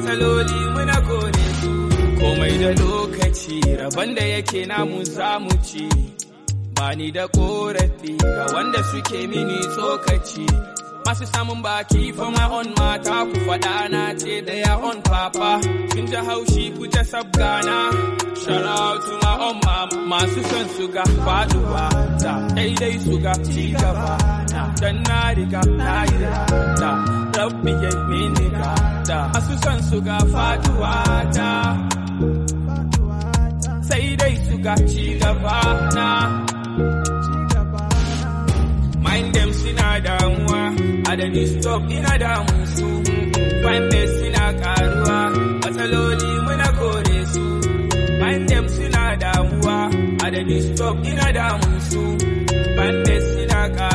matsaloli muna kore su komai da lokaci rabon da yake namu samu ci bani da korafi ga wanda suke mini tsokaci masu samun baki for my own mata ku faɗa na ce da ya on papa sun ji haushi ku ta sabgana shout out to my own mama masu son su ga faduwa da daidai su ga ci gaba dan na riga na yi da rabbi ya mini ga da masu son su ga faduwa da sai dai su ga ci gaba na mind them suna damuwa a da stop ina damun su find me suna karuwa matsaloli muna kore su mind them suna damuwa a da stop ina damun su find me suna karuwa